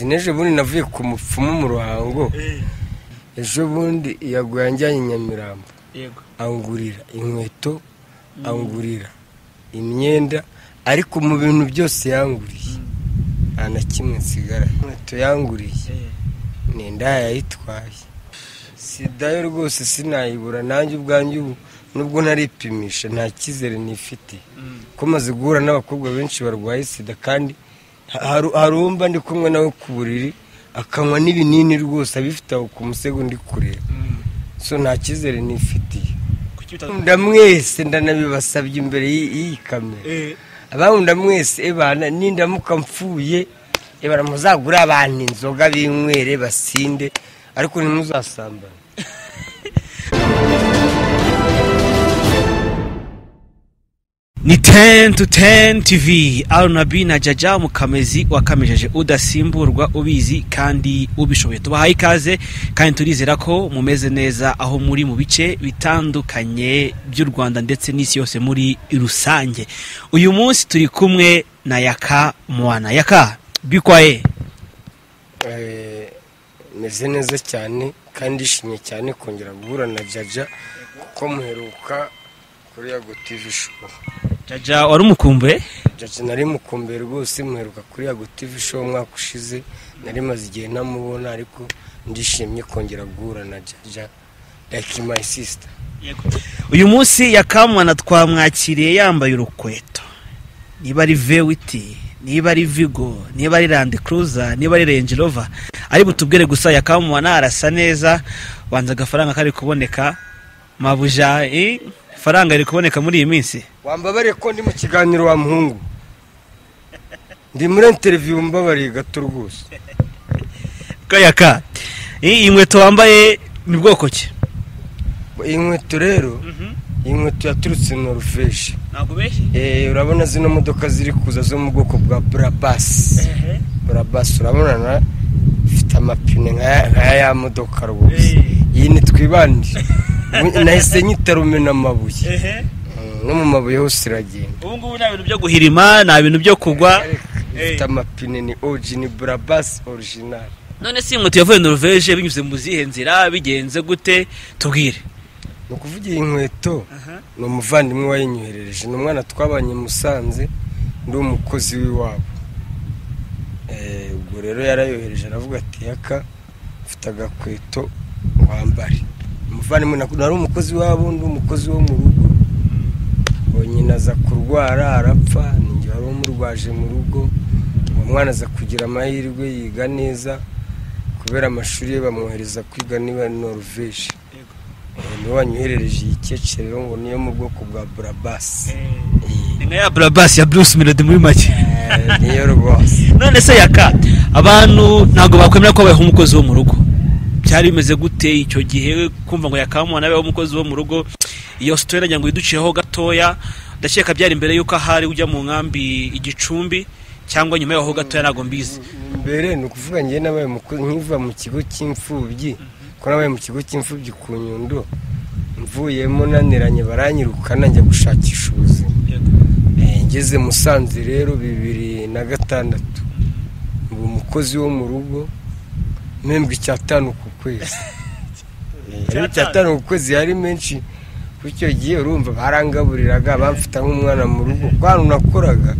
n'ejo bundi navuye ku mupfumu mu ruhango ejo bundi yaguye anjyanye i nyamirambo yego angurira inkweto angurira imyenda ariko mu bintu byose yanguriye nta na kimwe nsigara inkweto yanguriye nenda yayitwaye sidayo rwose sinayibura nanjye ubwanjye ubu nubwo naripimisha nta cyizere nifite ko maze guhura n'abakobwa benshi barwaye sida kandi haru- harumva ndi kumwe nawe ku buriri akanywa n'ibinini rwose abifite aho ku musego ndi kureba so nta cyizere nifitiye kuki uta ndamwese ndanabibasabye imbere y'i- y'iyi kamera Eh, abamunda mwese ebana nindamuka mpfuye ebana muzagure abantu inzoga binywere basinde ariko ntimuzasambane ni 10 to 10 tv arunabi na jaja mukamezi wakamejeje udasimburwa ubizi kandi ubishoboye tubahaye ikaze kandi turizera ko mumeze neza aho muri mu bice bitandukanye by'u rwanda ndetse n'isi yose muri rusange uyu munsi turi kumwe na yaka mwana yaka bikwaye Eh, meze neza cyane kandi ishimye cyane kongera guhura na jaja kuko muheruka kuri yago tivi show jaja wari umukumbuye jaja nari mukumbuye rwose muheruka kuri yago tivi show umwaka ushize nari maze igihe ntamubona ariko ndishimye kongera guhura na jaja like my sister uyu munsi yakamwana twamwakiriye yambaye urukweto niba ari vewiti niba ari vigo niba ari landi kuruza niba ari renji rova ari butubwire gusa yakamwana arasa neza wanze agafaranga kari kuboneka mabuja eh, faranga riri kuboneka muri iyi minsi wambabariye ko ndi mu kiganiro wa muhungu ndi muri interiviyu mbabariye gato rwose kayaka Eh, iyi nkweto wambaye ni bwoko ki iyi nkweto rero iyi nkweto yaturutse noruveje ntabwo benshi Eh, urabona zino modoka ziri kuza zo mu bwoko bwa burabasi burabasi urabona na ifite amapine nk'aya nk'aya ya modoka rwose iyi ni twibandi nahise nyita rumena amabuye Mm, no mu mabuye hose iragenda ubu ngubu nta bintu byo guhirima nta bintu byo kugwa ifite amapine ni oji ni burabasi orijinali none si inkweto yavuye noruveje binyuze mu zihe nzira bigenze gute tubwire ni ukuvuga iyi nkweto ni umuvandimwe wayinyoherereje ni umwana twabanye i musanze ndi umukozi w'iwabo Eh, ubwo rero yarayohereje aravuga ati yaka mfite agakweto wambare umuvandimwe naku- nari umukozi w'iwabo ndi umukozi wo mu rugo uwo nyina aza kurwara arapfa ninjye wari umurwaje mu rugo uwo mwana aza kugira amahirwe yiga neza kubera amashuri ye bamwohereza kwiga niba noruveje Eh, niwe wanyoherereje iyi keke rero ngo niyo mu bwoko bwa burabasi ni nka ya burabasi ya bruce melody muri make Eh, niyo rwose none se yaka abantu ntabwo bakwemera ko babayeho umukozi wo mu rugo byari bimeze gute icyo gihe kumva ngo yakamwana abeho umukozi wo mu rugo iyo sitora nagira ngo yiduciyeho gatoya ndakeka byari imbere y'uko ahari ujya mu nkambi igicumbi cyangwa nyuma y'aho gatoya ntabwo mbizi mbere ni ukuvuga njye nabaye umukozi nkiva mu kigo cy'imfubyi ko nabaye mu kigo cy'imfubyi ku nyundo mvuyemo naniranye baranyirukana njya gushakisha ubuzima Eh, ngeze musanze rero bibiri na gatandatu ubu umukozi wo mu rugo mpembwe icyatanu ku kwezi Eh, rero icyatanu ku kwezi yari menshi kuko icyo gihe urumva barangaburiraga bamfata nk'umwana mu rugo kwa hantu nakoraga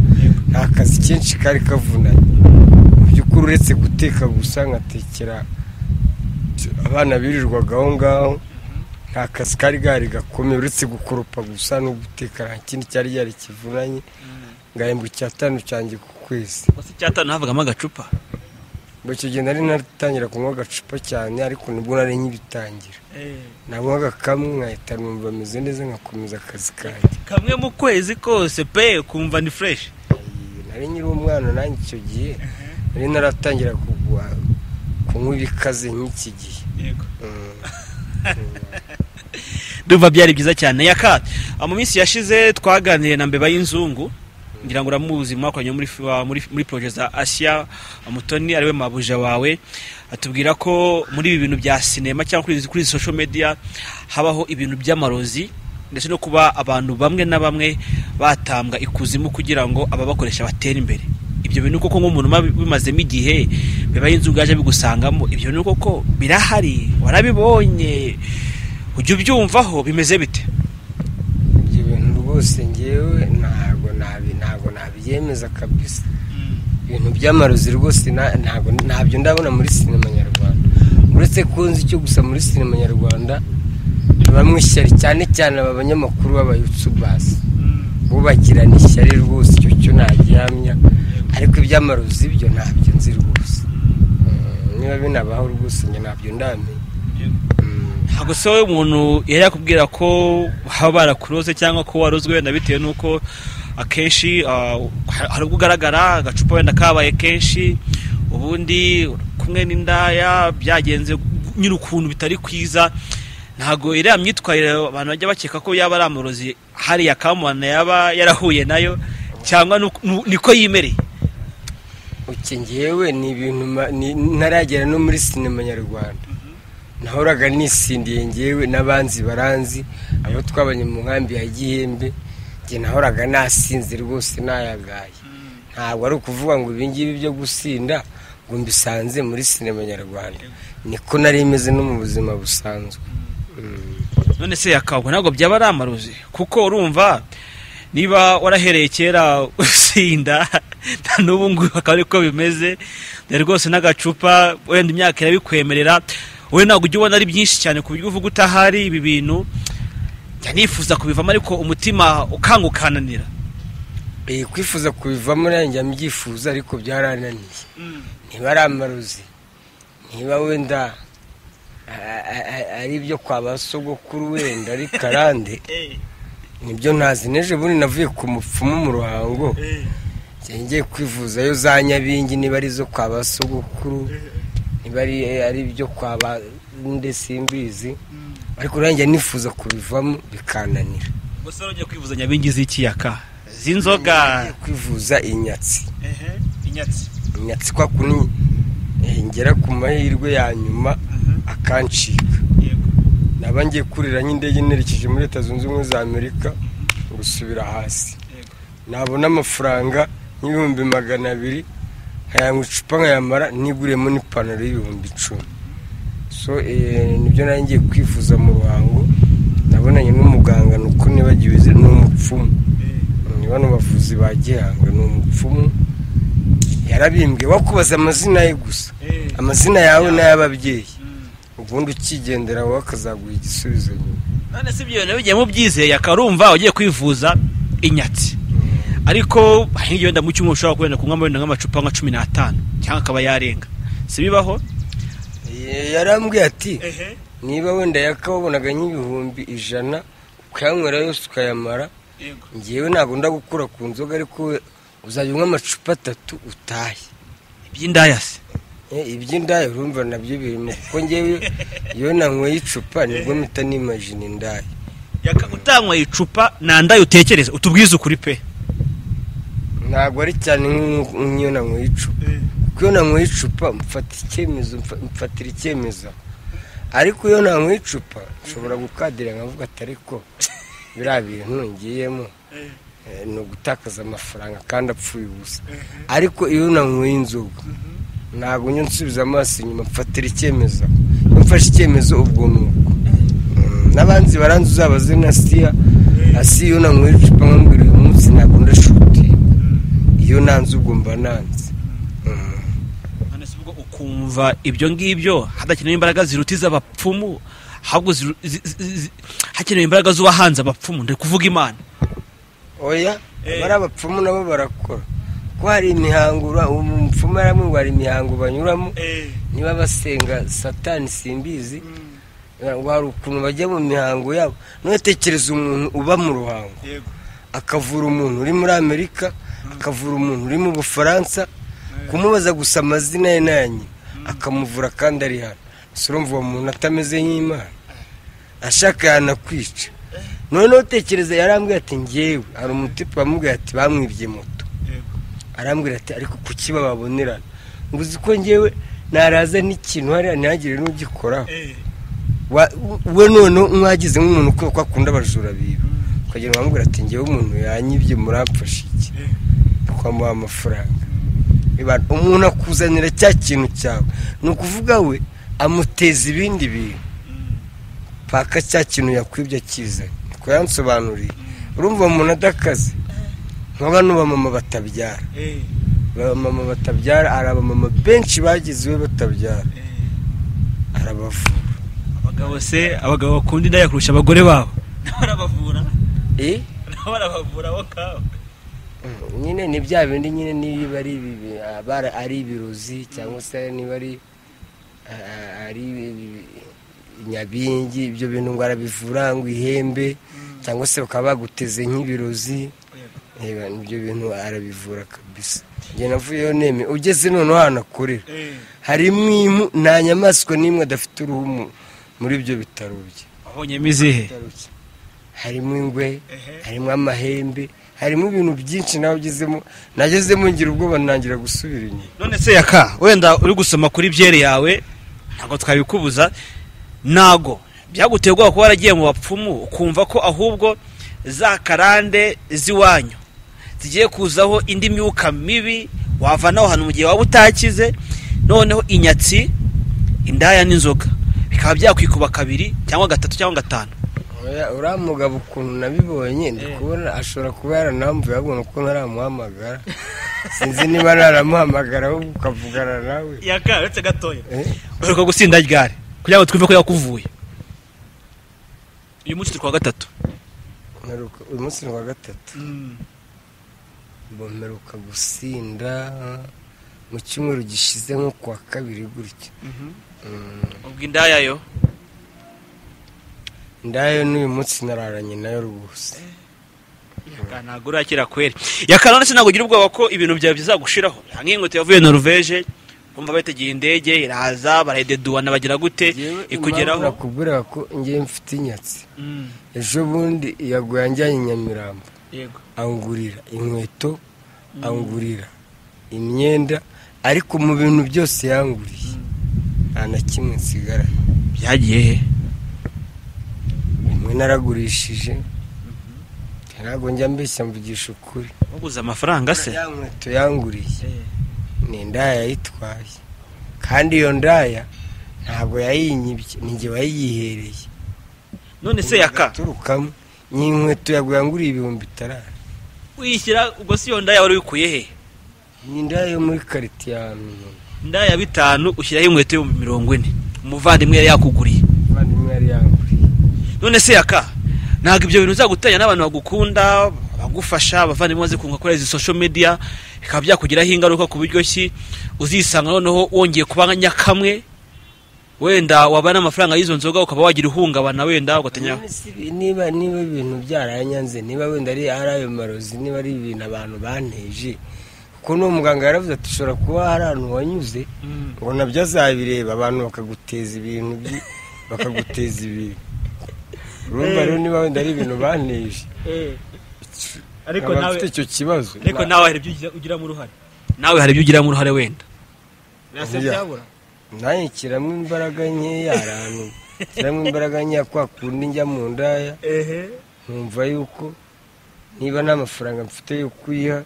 nta kazi kenshi kari kavunanye mu by'ukuri uretse guteka gusa nkatekera abana birirwaga aho ngaho nta kazi kari gahari gakomeye uretse gukoropa gusa no guteka nta kindi cyari cyari kivunanye ngahembwa icyatanu cyanjye ku kwezi gusa icyatanu havugamo agacupa ngo icyo gihe nari naratangira kunywa agacupa cyane ariko nibwo nari nkibitangira nanywaga kamwe nkahita numva ameze neza nkakomeza akazi kanjye kamwe mu kwezi kose pe kumva ni fureshi nari nkiri umwana nanjye icyo gihe nari naratangira kugwa kunywa ibikaze nk'iki gihe Mm. ndumva byari byiza cyane yaka mu minsi yashize twaganiriye na mbeba y'inzungu ngira ngo uramuzi mwakoranye muri fi- wa- muri muri proje za asiya mutoni ariwe mabuja wawe atubwira ko muri ibi bintu bya sinema cyangwa kuri izi- kuri izi social media habaho ibintu by'amarozi ndetse no kuba abantu bamwe na bamwe batambwa ikuzimu kugira ngo ababakoresha batere imbere ibyo ibyo bintu koko nk'umuntu uba bimazemo igihe bibaye inzu ubwaje bigusangamo ibyo ni koko birahari warabibonye ujya ubyumvaho bimeze bite ibyo bintu rwose ngewe ntabwo nabi ntabwo nabyemeza kabisa ibintu by'amarozi rwose na- ntabwo ntabyo ndabona muri sinema nyarwanda uretse ko nzi icyo gusa muri sinema nyarwanda bamwe ishyari cyane cyane aba banyamakuru b'abayutubasi bubagirana ishyari rwose icyo cyo ntagihamya ariko iby'amarozi byo ntabyo nzi rwose Mm, niba binabaho rwose njye ntabyo ndamenya Mm, ntabwo se wowe umuntu yari yakubwira ko baba barakuroze cyangwa ko warozwe wenda bitewe n'uko akenshi ah, ha- hari ubwo ugaragara agacupa wenda kabaye kenshi ubundi uri kumwe n'indaya byagenze nyir'ukuntu bitari kwiza ntabwo iriya myitwarire abantu bajya bakeka ko yaba ari amarozi hariya kamana yaba yarahuye nayo cyangwa nuko- nu- niko yimereye uke ngewe ni ibintu ma- ni- ntaragera no muri sinema nyarwanda nahoraga nisindiye ngewe n'abanzi baranzi abo twabanye mu nkambi ya gihembe njye nahoraga nasinze rwose nayagaye ntabwo ari ukuvuga ngo ibingibi byo gusinda ngo mbisanze muri sinema nyarwanda niko nari imeze no mu buzima busanzwe Mm. none se yakabwa ntabwo byaba ari amarozi kuko urumva niba warahereye kera usinda na n'ubu ngubu akaba ariko bimeze dore rwose n'agacupa wenda imyaka irabikwemerera wowe ntabwo ujya ubona ari byinshi cyane ku buryo uvuga utahari ibi bintu njya nifuza kubivamo ariko umutima ukanga ukananira Eh, kwifuza kubivamo nanjye mbyifuza ariko byarananiye niba ari amarozi niba wenda a- a- a- ari ibyo kwa ba sogokuru wenda ari karande nibyo ntazi n'ejo bundi navuye ku mupfumu mu ruhango njya ngiye kwivuzayo za nyabingi niba ari izo kwa ba sogokuru niba ari ari ibyo kwa ba nde simbizi ariko nanjye nifuza kubivamo bikananira gusa wari ugiye kwivuza nyabingi z'ikiyaga z'inzoga Ngiye kwivuza inyatsi inyatsi inyatsi kwa kuni eh, ngera ku mahirwe ya nyuma akancika naba ngiye kurira nk'indege nerekeje muri leta zunze ubumwe za amerika gusubira hasi Yego. nabona amafaranga nk'ibihumbi magana abiri nkayanywa icupa nkayamara niguriyemo n'ipantaro y'ibihumbi icumi so eh, nibyo nari ngiye kwifuza mu ruhango nabonanye n'umuganga nuko nibagiwe izi- ni umupfumu ni bano bavuzi ba gihanga ni umupfumu yarabimbwiye wakubaza amazina ye gusa amazina yawe n'ay'ababyeyi ubundi ukigendera wowe akazaguha igisubizo nyuma none si ibyo bintu bigiyemo byizeye akarumva ugiye kwivuza inyatsi ariko nk'iyo wenda mu cyumweru ushobora kubona kunywa wenda nk'amacupa nka cumi n'atanu cyangwa akaba yarenga si bibaho Eh, yarambwiye ati niba wenda yakababonaga nk'ibihumbi ijana ukayanywera yose ukayamara ngewe ntabwo ndagukura ku nzoga ariko we uzajya unywa amacupa atatu utahe iby'indaya se Eh, iby'indaya urumva nabyo birimo kuko ngewe iyo nanyweye icupa nibwo mpita nimajina indaya Yaka- utanyweye icupa nta ndayo utekereza utubwize ukuri pe ntabwo ari cyane nk'u- nk'iyo nanyweye icupa kuko iyo nanyweye icupa mfata icyemezo mfa- mfatira icyemezo ariko iyo nanyweye icupa nshobora gukadira nkavuga ati ariko biriya bintu ngiyemo eh, ni ugutakaza amafaranga kandi apfuye ubusa ariko iyo nanyweye inzoga ntabwo njya nsubiza amaso inyuma mfatira icyemezo iyo mfashe icyemezo ubwo nuko Mm, n'abanzi baranzi uzabaze nka siya asi iyo nanyweye icupa nkambwira uyu munsi ntabwo ndashuti iyo nanze ubwo mba nanze Mm. none se ubwo ukumva ibyo ngibyo hadakenewe imbaraga ziruta iz'abapfumu ahubwo ziru- zi- zi- zi- hakenewe imbaraga z'uwahanze abapfumu ndi kuvuga imana oya Eh. abari abapfumu nabo barakora ko hari imihango ura- umupfumu yaramwe ngo hari imihango banyuramo niba basenga satani simbizi ngo hari ukuntu bajya mu mihango yabo ntutekereze umuntu uba mu ruhango akavura umuntu uri muri amerika akavura umuntu uri mu bufaransa kumubaza gusa amazina ye n'aya nyina akamuvura kandi ari hano gusa urumva uwo muntu atameze nk'imana ashaka yanakwica noneho utekereza yarambwira ati ngewe hari umutipe wamubwira ati bamwibye moto arambwira ati ariko kuki bababonerana ngo uzi ko ngewe naraza n'ikintu hariya ntihagire n'ugikoraho Wa- we noneho mwagize nk'umuntu uko ko akunda abajura biba ukagira ngo bamubwira ati ngewe umuntu yanyibye muramfashe iki Eh. twamuha amafaranga umuntu akuzanira cya kintu cyawe ni ukuvuga we amuteza ibindi bintu paka cya kintu yakwibye akizanye niko yansobanuriye urumva umuntu adakaze nkaba n'abamama batabyara abamama batabyara hari abamama benshi bagize iwe batabyara arabavura abagabo se abagabo bakunda indaya kurusha abagore babo nabo arabavura eh? nabo arabavura bo kabo nyine ni bya bindi nyine niba ari ibi- abara- ari ibirozi cyangwa se niba ari a- ari ibi- nyabingi ibyo bintu ngo arabivura ngo ihembe cyangwa se bakaba baguteze nk'ibirozi Eba, ibyo bintu arabivura kabisa njye navuyeho neme ugeze noneho ahantu akorera harimo impu nta nyamaswa n'imwe adafite uruhu mu- muri ibyo bitaro bye wabonyemo izihe Tariki. harimo ingwe Ehe. harimo amahembe harimo ibintu byinshi nagezemo nagezemo ngira ubwoba nangira gusubira inyuma none se yaka wenda uri gusoma kuri byeri yawe ntabwo twabikubuza ntago byaguteye ubwoba kuba waragiye mu bapfumu ukumva ko ahubwo za karande z'iwanyu zigiye kuzaho indi myuka mibi wavanaho hano mu gihe waba utakize noneho inyatsi indaya n'inzoga bikaba byakwikuba kabiri cyangwa gatatu cyangwa gatanu Oya, uriya mugabo ukuntu nabibonye ndi kubona ashobora kuba yaranamvuye abona uko ntaramuhamagara sinzi niba naramuhamagara ahubwo ukavugana nawe yaka uretse gatoya Eh, uheruka gusinda ryari kugira ngo twumve ko yakuvuye uyu munsi turi kuwa gatatu mperuka- uyu munsi ni wa gatatu mperuka gusinda mu cyumweru gishize nko ku wa kabiri gutya Mm. ubwo indaya yo ndayo n'uyu munsi nararanye nayo rwose ntabwo urakira kweri yakarane se ntabwo ugira ubwoba ko ibintu byawe bizagushiraho nk'inkweto yavuye noruveje kumva bategeye indege iraza barayideduwana bagira gute ikugeraho nakubwira ko ngewe mfite inyatsi ejo bundi yaguye anjyanye i nyamirambo yego angurira inkweto angurira imyenda ariko mu bintu byose yanguriye nta na kimwe nsigara byagiye he bimwe naragurishije ntabwo njya mbeshya mvugisha ukuri waguze amafaranga se ya nkweto yanguriye ni indaya yayitwaye kandi iyo ndaya ntabwo yayinyibye ni njye wayiyihereye none se yaka turukamo ni inkweto yaguye anguriye ibihumbi itarara wishyira ubwo si iyo ndaya wari wikuye he ni indaya yo muri karite ya miyoni indaya ya bitanu ushyiraho inkweto y'ibihumbi mirongo ine umuvandimwe yari yakuguriye abavandimwe yari yanguriye none se yaka ntabwo ibyo bintu bizagutanya n'abantu bagukunda bagufasha abavandimwe bazi kunga kuri izi social media bikaba byakugiraho ingaruka ku buryo ki uzisanga noneho wongeye kuba nyakamwe wenda waba n'amafaranga y'izo nzoga ukaba wagira ihungabana wenda ugatanya None si ibi- niba niba ibintu byaranyanze niba wenda ari ari ayo marozi niba ari ibintu abantu banteje kuko n'uwo muganga yaravuze ati ushobora kuba hari ahantu wanyuze ngo nabyo azabireba abantu bakaguteza ibintu byi- bakaguteza ibintu urumva rero niba wenda ari ibintu baneje ariko nkaba nawe mfite icyo kibazo ariko nawe hari ibyo ugiramo uruhare nawe hari ibyo ugiramo uruhare wenda Birasa byabura. nanjye nshyiramo imbaraga nkeya hari ahantu nshyiramo imbaraga nkeya kwa kundi njya mu ndaya nkumva yuko niba nta mafaranga mfite yo kuyiha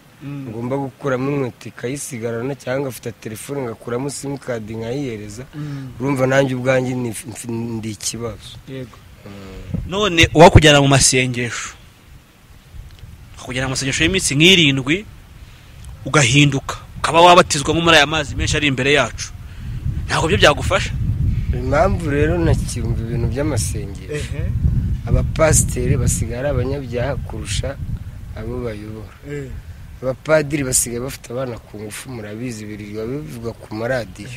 ngomba gukuramo inkweto ikayisigarana cyangwa ngafata telefone ngakuramo simukadi nkayihereza urumva nanjye ubwanjye ni ndi ikibazo none uwakujyana mu masengesho akujyana mu masengesho y'iminsi nk'irindwi ugahinduka ukaba wabatizwamo muri aya mazi menshi ari imbere yacu ntabwo byo byagufasha impamvu rero ntakiyumva ibintu by'amasengesho abapasiteri basigara abanyabyaha kurusha abo bayobora abapadiri basigaye bafite abana ku ngufu murabizi birirwa bivugwa ku maradiyo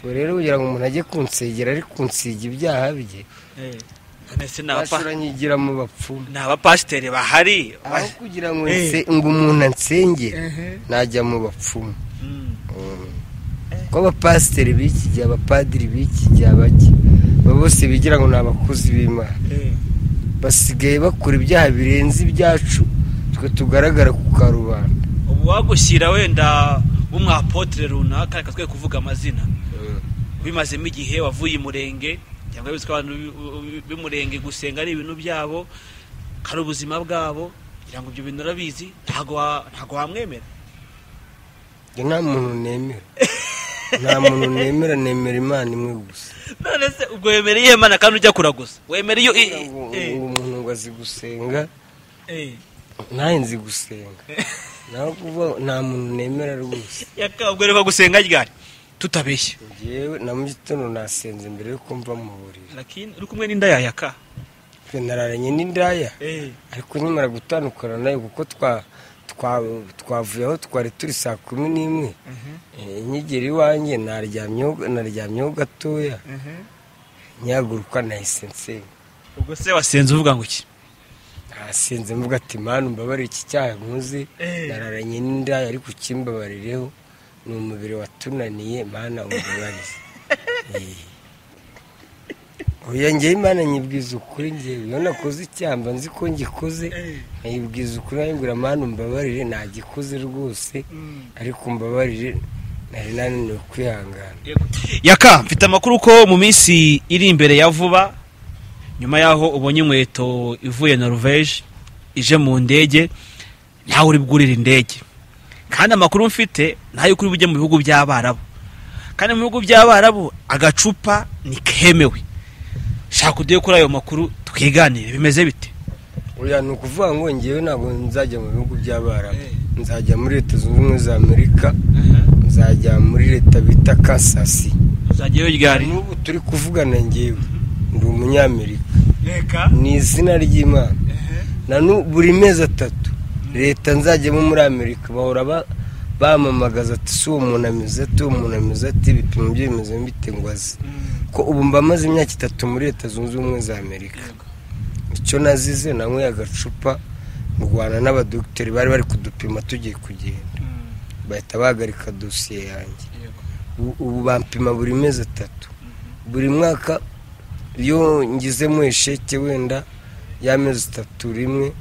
ubwo rero kugira ngo umuntu ajye kunsegera ari kunsiga ibyaha bye none se ni abapa- ashobora nyigira mu bapfumu ni abapasiteri bahari aho kugira ngo Eh. nse- ngo umuntu ansengere najya mu bapfumu Mm. kuko abapasiteri b'iki gihe abapadiri b'iki gihe abake abo bose bigira ngo ni abakozi b'imana basigaye bakora ibyaha birenze ibyacu twe tugaragara ku karubanda ubu wagushyira wenda w'umwapotere runaka reka twe kuvuga amazina ubimazemo igihe wavuye i murenge cyangwa wabitswe abantu b'umurenge gusenga ari ibintu byabo ari ubuzima bwabo kugira ngo ibyo bintu urabizi ntabwo wa- ntabwo wamwemera njye nta muntu nemera nta muntu nemera nemera imana imwe gusa none se ubwo wemereye imana kandi ujya kuraguza wemereye iyo Kugira ngo uwo muntu ngo azi gusenga ntawe nzi gusenga naho kuvuga ngo nta muntu nemera rwose yakabwereka gusenga ryari tutabeshya njyewe na mu gitondo nasenze mbere yuko mva mu buriri lakini uri kumwe n'inda yawe yaka twe nararanye n'indaya ariko nkimara gutandukana nayo kuko twa twa- twavuye aho twari turi saa kumi n'imwe Eh, nkigera iwanjye naryamyeho naryamyeho gatoya nyaguruka nahise nsenga ubwo se wasenze uvuga ngo iki nasenze mvuga ati manu mbabarire iki cyaha nkuzi Eh. nararanye n'indaya ariko ukimbabarireho ni umubiri watunaniye mana umubabarize Eh. oya njyewe imana nyibwiza ukuri njyewe iyo nakoze icyaha mba nzi ko ngikoze nkayibwiza ukuri nkayibwira mana umbabarire ntagikoze rwose ariko umbabarire nari nananiwe kwihangana yaka mfite amakuru ko mu minsi iri imbere ya vuba nyuma y'aho ubonye inkweto ivuye noruveje ije mu ndege nawe uri bwurire indege kandi amakuru mfite nayo kuri bujye mu bihugu by'abarabu kandi mu bihugu by'abarabu agacupa ntikemewe shaka uduhe kuri ayo makuru twiganire bimeze bite oya ni ukuvuga ngo ngewe ntabwo nzajya mu bihugu by'abarabu nzajya muri leta zunze ubumwe za amerika nzajya muri leta bita kasasi uzajyayo ryari n'ubu turi kuvugana ngewe ndi umunyamerika reka ni izina ry'imana na n'u- buri mezi atatu leta nzajyamo muri amerika bahora ba- bamamagaza ati si uwo muntu ameze ati uwo muntu ameze ati ibipimo bye bimeze bite ngo aze ko ubu mba maze imyaka itatu muri leta zunze ubumwe za amerika icyo nazize nanyweye agacupa ndwana n'abadogiteri bari bari kudupima tugiye kugenda bahita bahagarika dosiye yanjye ubu ubu bampima buri mezi atatu buri mwaka iyo ngizemo esheke wenda y'amezi atatu rimwe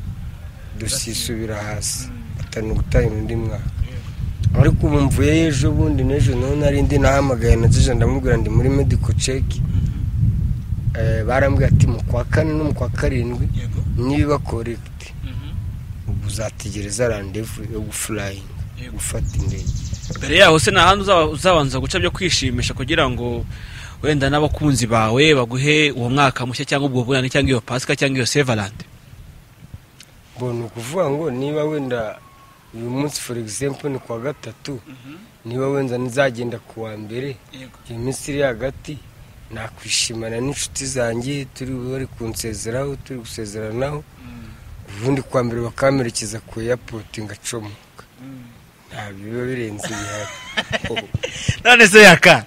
dusisubira hasi batanu gutangira undi mwaka ariko ubu mvuyeyo ejo bundi n'ejo naho nari ndi nahamagaye na jeje ndamubwira ndi muri medico check Eh, barambwira ati mu kwa kane no mu kwa karindwi niba correct ubu uzategereza rendezvous yo guflying gufata indege mbere yaho se nta handi uzaba- uzabanza guca byo kwishimisha kugira ngo wenda n'abakunzi bawe baguhe uwo mwaka mushya cyangwa ubwo bunani cyangwa iyo pasika cyangwa iyo sevalante ngo ni ukuvuga ngo niba wenda uyu munsi for example ni kuwa gatatu niba wenda nzagenda ku wa mbere iyo minsi iri hagati nakwishimana n'inshuti zanjye turi bari kunsezeraho turi gusezeranaho ubundi kuwa mbere bakamperekeza ku airport ngacomoka ntabwo biba birenze ibihari none se yaka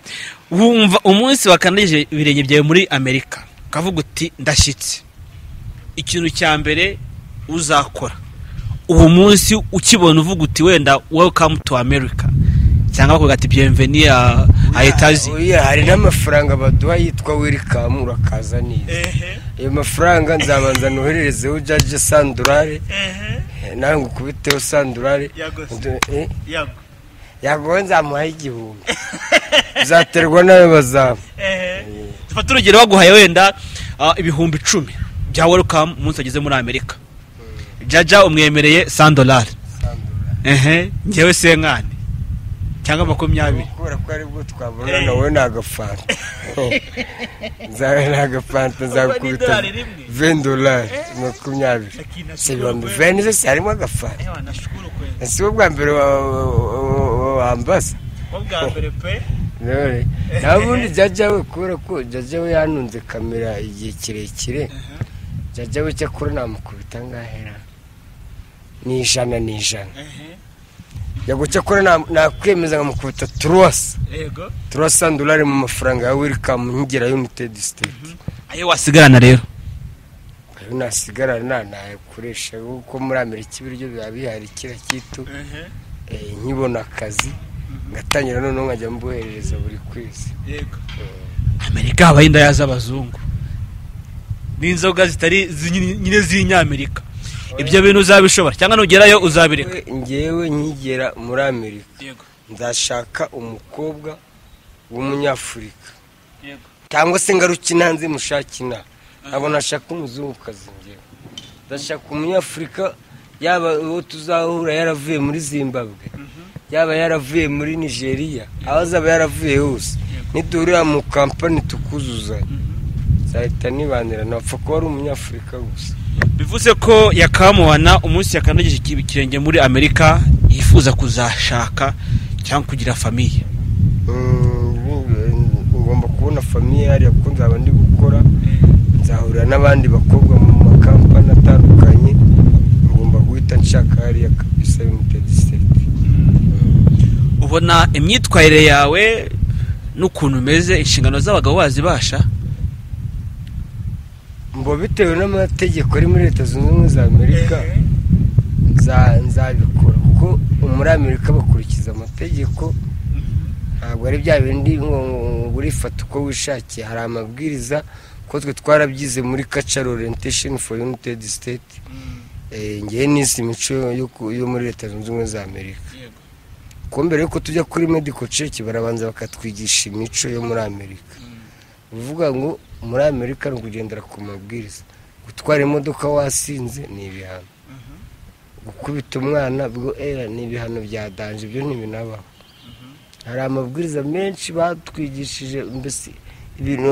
wumva umunsi wakandagije ibirenge byawe muri amerika ukavuga uti ndashyitse ikintu cya mbere uzakora uwo munsi ukibona uvuga uti wenda welcome to america cyangwa bakavuga ati bienvenue a a etazi Oya, hari n'amafaranga baduha yitwa welikamu urakaza neza ayo mafaranga nzabanza nohererezeho jaje sandurare nawe ngo ukubiteho sandurare Ndu- eh, yagowe nzamuhaye igihumbi uzaterwa n'ayo bazamu dufate urugero baguhaye wenda ah, ibihumbi icumi bya welcome umunsi wageze muri amerika jaja umwemereye sandolari ehe ngewe senkani cyangwa makumyabiri kubera ko aribwo twabona nawe ni agafanta nzawe ni agafanta nzagukubita n'idolari rimwe. vendolari makumyabiri si ibihumbi veni zose harimo agafanta si we bwa mbere wa- wa- wa- wambaza None, nta bundi jajya we kubera ko jajya we yanunze kamera igihe kirekire jajya we cyakora namukubita ngahera ni ijana ni ijana yago cyakora na- nakwemeza nkamukubita turuwasa turuwasa ndolari mu mafaranga ya welikamu nkigera yunitedi siteti ayo wasigarana rero ayo nasigara nta nayakoresha kuko muri amerika ibiryo biba bihari kira kitu Eh, nkibona akazi ngatangira noneho nkajya mboherereza buri kwezi amerika habaho indaya z'abazungu n'inzoga zitari zi- nyine nyine z'inyamerika ibyo bintu uzabishobora cyangwa nugerayo uzabireka We- ngewe nkigera muri amerika nzashaka umukobwa w'umunyafurika cyangwa se ngaruke inanze mushake inaha ntabwo nashaka umuzungukazi ngewe ndashaka umunyafurika yaba uwo tuzahura yaravuye muri zimbabwe yaba yaravuye muri nigeria aho azaba yaravuye hose niduhurira mu kampani tukuzuzanya nzahita nibanira napfa kuba ari umunyafurika gusa bivuze ko yakamubona umunsi yakandagije ikirenge muri amerika yifuza kuzashaka cyangwa kugira famiye Mm, ngomba kubona famiye hariya kuko nzaba ndi gukora nzahurira n'abandi bakobwa mu makampani atandukanye ngomba guhita nshaka hariya kabisa limited state ubona imyitwarire yawe n'ukuntu umeze inshingano z'abagabo wazibasha mbo bitewe n'amategeko ari muri leta zunze ubumwe za amerika nza- nzabikora kuko muri amerika bakurikiza amategeko ntabwo ari bya bindi ngo ngo urifata uko wishakiye hari amabwiriza ko twe twarabyize muri cultural orientation for united state Eh, ngewe nisi imico yo ku- yo muri leta zunze ubumwe za amerika kuko mbere yuko tujya kuri medical check barabanza bakatwigisha imico yo muri amerika bivuga ngo muri amerika ni ukugendera ku mabwiriza gutwara imodoka wasinze ni ibihano gukubita umwana bwo era ni ibihano bya danje ibyo ntibinabaho hari amabwiriza menshi batwigishije mbese ibintu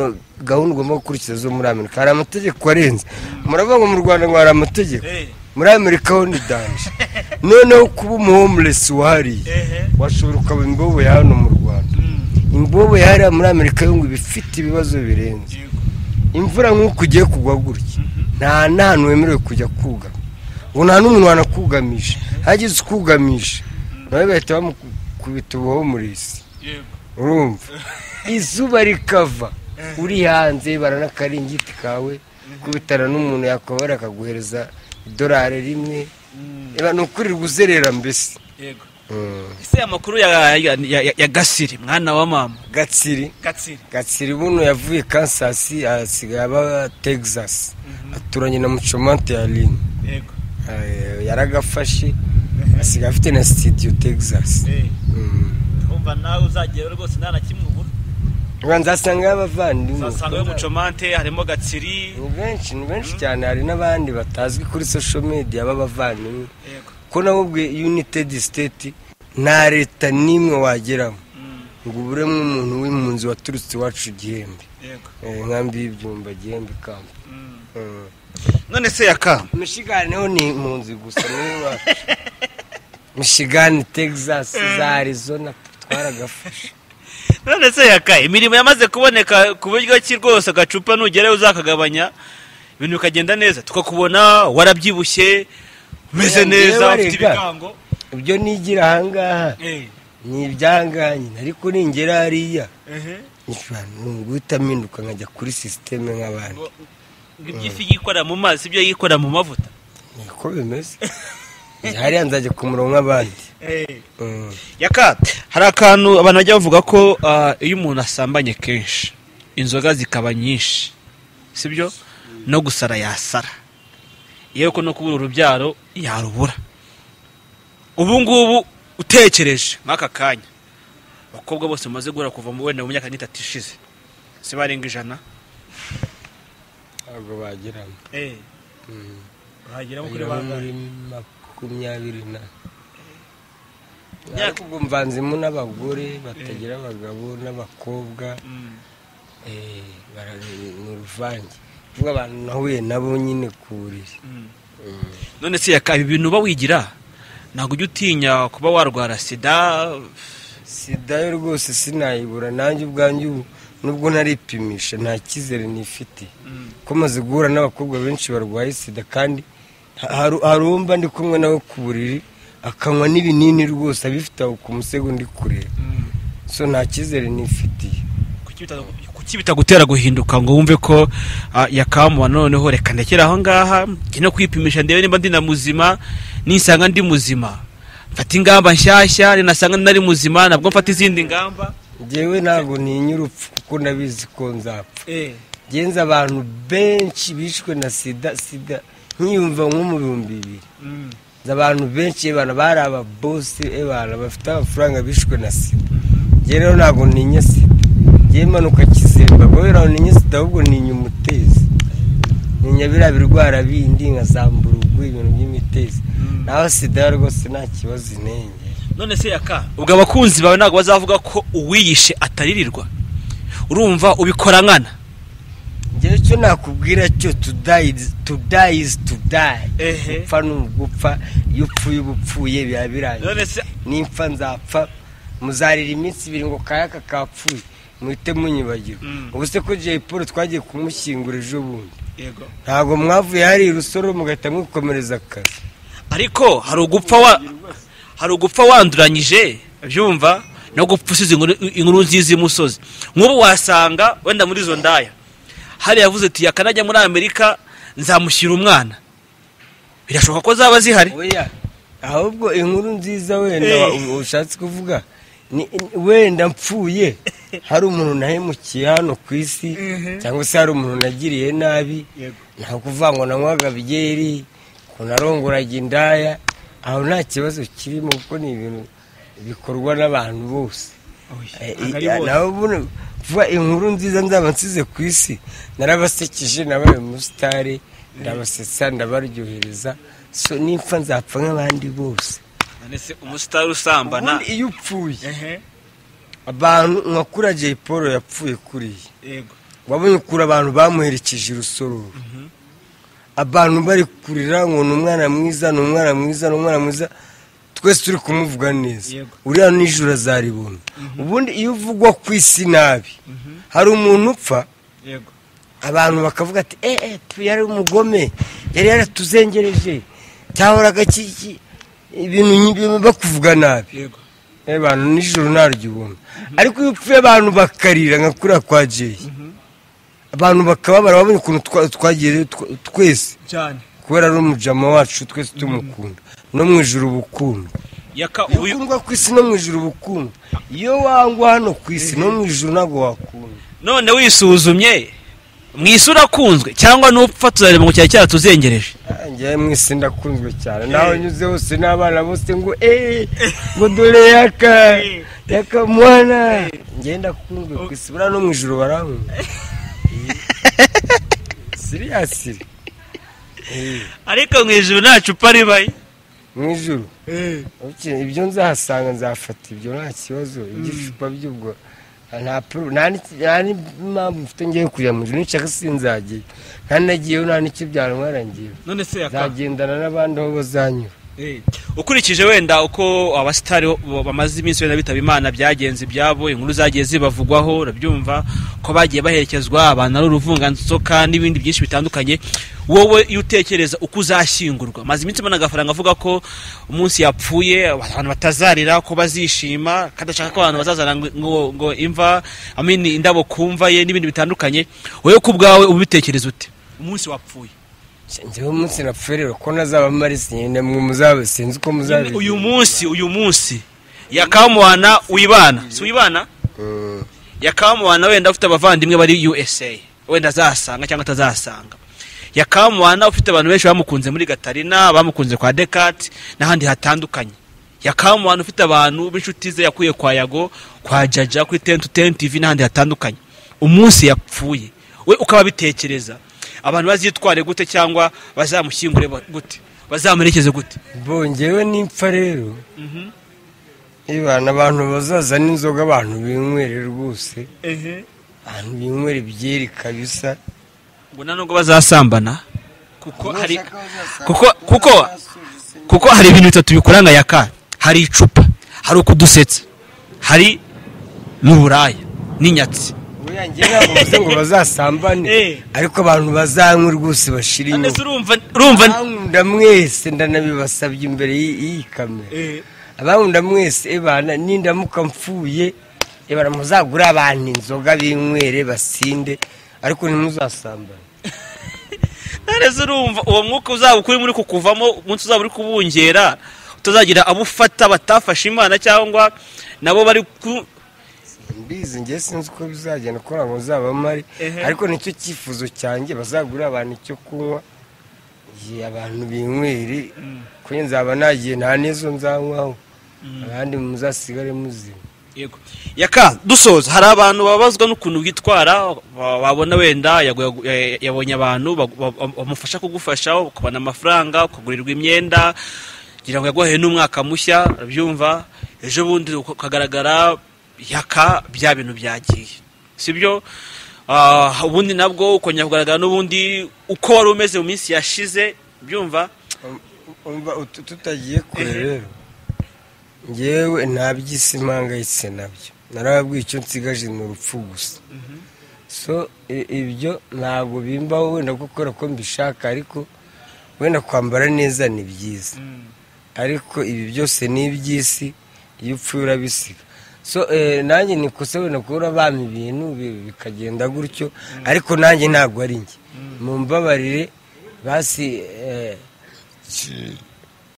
gahunda ugomba gukurikiza zo muri amerika hari amategeko arenze muravuga ngo mu rwanda ngo hari amategeko muri amerika ho ni danje noneho kuba umuhomelesi wahariye washobora ukaba imbobo ya hano mu rwanda imbobo yahariya muri amerika yo ngo iba ifite ibibazo birenze imvura nk'uko ugiye kugwa gutya nta n'ahantu wemerewe kujya kugama ubu nta n'umuntu wanakugamisha hagize ukugamisha nawe bahita bamukubita ubuhomurisi urumva izuba rikava uri hanze barana akaringiti kawe kubitana n'umuntu yakobera akaguhereza idolari rimwe Eba, ni ukurirwa uzerera mbese Mm. ese amakuru ya, ya, ya, ya gasiri mwana wa mama gatsiri gatsiri gatsiri buno yavuye kansas asigaye aba texas aturanye na mucomante ya lin yego yaragafashe asigaye afite na studio texas Mm. umva nawe uzagera rwose nta na kimwe ubura Urumva nzasanga y'abavandimwe Uzasanga asangayo mucomante harimo gatsiri ni benshi ni benshi cyane hari n'abandi batazwi kuri social media b'abavandimwe yego ko nawe ubwe united state nta leta n'imwe wageramo Mm, ngo uburemo umuntu w'impunzi waturutse iwacu gihembe yego Eh, nkambi y'ibyumba gihembe kampa Mm, Mm. none se yakama michigan ho ni impunzi gusa niyo iwacu michigan texas za arizona twaragafashe none se yaka imirimo yamaze kuboneka ku buryo ki rwose agacupa nugerayo uzakagabanya ibintu bikagenda neza tukakubona warabyibushye umeze Oya, ngewe neza ufite warega. ibigango ibyo nigira ahangaha Eh, ni ibyanganye ariko ningera hariya ehe. guhita mpinduka nkajya kuri sisiteme nk'abandi Ngo- ngo iby'ifi yikora mu mazi ibyo yikora mu mavuta niko bimeze hariya nzajya ku murongo nk'abandi Mm. yaka hari akantu abantu bajya bavuga ko ah, iyo umuntu asambanye kenshi inzoga zikaba nyinshi sibyo no gusara yasara yewe ko no kubura urubyaro yarubura ubu ngubu utekereje nk'aka kanya abakobwa bose bamaze guhura kuva mu wenda mu myaka n'itatu ishize si barenga ijana ntabwo bagiramo Mm. uragiramo kuri bagiramo muri bangahe makumyabiri na Myaka- ariko ubwo mvanzemo n'abagore batagira abagabo n'abakobwa Mm, Eh, bara- ni uruvange kuvuga abantu nahuye nabo nyine ku buriri mm. none se yaka ibi bintu uba wigira ntabwo ujya utinya kuba warwara sida sida yo rwose sinayibura nanjye ubwanjye ubu nubwo naripimisha nta cyizere nifitiye Mm. ko maze guhura n'abakobwa benshi barwaye sida kandi ha- hari hari uwumva ndi kumwe nawe ku buriri akanywa n'ibinini rwose abifite aho ku musego ndi kureba Mm. so nta cyizere nifitiye Kuki bita- kuki bitagutera guhinduka ngo wumve ko ah, yakamuha noneho reka ndekere aho ngaha njye no kwipimisha ndebe nimba ndi na muzima nisanga ndi muzima mfata ingamba nshyashya ninasanga nari muzima nabwo mfata izindi ngamba ngewe ntabwo ntinya urupfu kuko nabizi ko nzapfa genza abantu benshi bishwe na sida sida nkiyumva nko mu bihumbi bibiri Mm. nzi abantu benshi abantu bari ababosi abantu bafite amafaranga bishwe na sida ngewe rero ntabwo ntinya sida ngewe mpanuka kizemba kubera aho ntinya sida ahubwo ntinya umutezi ntinya biriya birwara bindi nka za mburugu ibintu by'imitezi naho sida yo rwose nta kibazo inenge none se yaka ubwo abakunzi bawe ntabwo bazavuga ko uwiyishe ataririrwa urumva ubikora nkana njyewe cyo nakubwira cyo tudayizi tudayizi tudayi Ehe. gupfa ni ugupfa iyo upfuye uba upfuye biba birangiye none se nimpfa nzapfa muzarira iminsi ibiri ngo kayaka kapfuye muhite munyibagirwa Mm. ubu se ko jay paul twagiye kumushyingura ejo bundi yego ntabwo mwavuye hari rusoro mugahita mwikomereza akazi ariko hari ugupfa wa hari ugupfa wanduranyije byumva no gupfa usize inkuru- inkuru nziza imusozi nk'ubu wasanga wenda muri izo ndaya hari yavuze ati yakanajya muri amerika nzamushyira umwana birashoboka ko zaba zihari oya ahubwo inkuru nziza wenda Eh. wa- ushatse kuvuga ni wenda mpfuye hari umuntu nahemukiye hano ku isi cyangwa se hari umuntu nagiriye nabi nta kuvuga ngo nanywaga byeri ngo narongoraga indaya aho nta kibazo kirimo kuko ni ibintu bikorwa n'abantu bose Eh, ntabwo ari eh, bose. nawe ubundi vuba inkuru nziza nzaba nsize ku isi narabasekeje nabaye umusitari ndabasetsa ndabaryohereza so nipfa nzapfa nk'abandi bose none se umusitari usambana ubundi iyo upfuye abantu nka kuri Jay Paul yapfuye kuriya yego wabonye ukuntu abantu bamuherekeje urusororo abantu bari kurira ngo ni umwana mwiza ni umwana mwiza ni umwana mwiza twese turi kumuvuga neza Yego. uriya nijoro azaribona ubundi iyo uvugwa ku isi nabi hari umuntu upfa yego abantu bakavuga ati eh eh tu yari umugome yari yaratuzengereje cyahoraga ki- ki- ibintu nk'ibyo bakuvuga nabi yego Eh, abantu nijoro ntaryo ubona ariko iyo upfuye abantu bakarira nka kuriya kwa jeyi abantu bakababara babonye ukuntu twa- twagiye tw- twese cyane kubera ari umujama wacu twese tumukunda no mu ijoro uba ukundwa yaka iyo ubu ukundwa ku isi no mu ijoro uba ukundwa iyo wangwa hano ku isi no mu ijoro ntabwo wakundwa none wisuzumye mu isura akunzwe cyangwa n'upfa tuzareba ngo cyari cyaratuzengereje njyewe mwese ndakunzwe cyane naho nyuze hose n'abana bose ngo eee ngo dore yaka yaka mwana njyewe ndakunzwe ku isi buriya no mu ijoro barankunda siriyasi Eh, ariko mu ijoro nta cupa ribaye mu ijoro Uke- ibyo nzahasanga nzafata ibyo nta kibazo igicupa by'ubwo nta pro- nta n'iki- nta n'impamvu mfite ngiye kujya mu ijoro nishaka sinzajyayo nta nagiyeyo nta n'icyo byantwara ngewe none se nzagendana n'abandi aho bazanyura ukurikije wenda uko abasitari bo- bamaze iminsi wenda bitaba imana byagenze ibyabo inkuru zagiye zibavugwaho urabyumva ko bagiye baherekezwa abantu ari uruvunganzoka n'ibindi byinshi bitandukanye wowe iyo utekereza uko uzashyingurwa maze iminsi mbona agafaranga avuga ko umunsi yapfuye abantu batazarira ko bazishima kadashaka ko abantu bazazana ngo- ngo, ngo imva I mean, indabo kumva ye n'ibindi bitandukanye wowe ku bwawe ubitekereza ute umunsi wapfuye njyewe umunsi napfuye rero ko ntazaba marisi nyine mwe muzabe sinzi uko muzabe uyu munsi uyu munsi yakamuhana wibana si wibana Mm. yakamuhana wenda ufite abavandimwe bari usa wenda azasanga cyangwa atazasanga yakamuhana ufite abantu benshi bamukunze muri gatarina bamukunze kwa dekati n'ahandi hatandukanye yakamuhana ufite abantu b'inshuti ze yakuye kwa yago kwa jaja kuri tenti tenti tivi n'ahandi hatandukanye umunsi yapfuye we ukaba bitekereza abantu bazitware gute cyangwa bazamushyingure ba- gute bazamuherekeze gute bongewe n'impfa rero ibana abantu bazazana inzoga abantu binywere rwose abantu binywere ibyeri kabisa ngo nta nubwo bazasambana kuko hari kuko kuko kuko hari ibintu bitatu bikoranga yaka hari icupa hari ukudusetsa hari n'uburaya n'inyatsi uyange ntabwo bivuze ngo bazasambane Eh. ariko abantu bazanywe rwose bashira inyuma urumva urumva abankunda mwese ndanabibasabye imbere y'i- y'iyi kamera abankunda mwese ebana nindamuka mpfuye ebana muzagure abantu inzoga binywere basinde ariko ntimuzasambane ntareze urumva uwo mwuka uzaba ukuri muri kukuvamo umunsi uzaba uri kubungera utazagira abo ufata batafashe imana cyangwa nabo bari ku mbizi ngewe sinzi uko bizagenda ko ntabwo nzaba mpari Ehe. ariko nicyo cyifuzo cyanjye bazagure abantu icyo kunywa ye, abantu binywere kuko nzaba nagiye nta n'izo nzanywaho abandi muzasigare muzima yego yaka dusoza hari abantu babazwa n'ukuntu witwara ba- babona wenda yagu- yagu- ya- yabonye abantu bagu- ba- bamufasha kugufasha ukabona amafaranga ukagurirwa imyenda kugira ngo yaguhaye n'umwaka mushya urabyumva ejo bundi ukagaragara yaka bya bintu byagiye sibyo ubundi nabwo ukongera kugaragara n'ubundi uko wari umeze mu minsi yashize byumva tutagiye kure rero ngewe nta by'isi mpangayitse nabyo narababwiye icyo nsigaje ni urupfu gusa so ibyo ntabwo bimbaho wenda gukora ko mbishaka ariko wenda kwambara neza ni byiza ariko ibi byose ni iby'isi iyo upfuye urabisiga so nanjye nikose wenda kubura abami ibintu bikagenda gutyo ariko nanjye ntabwo ari njye mu mbabarire basi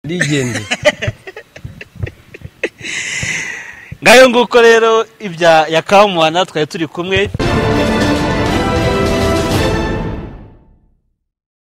rigendeye ngayo nguko rero ibya yakamuha natwe turi kumwe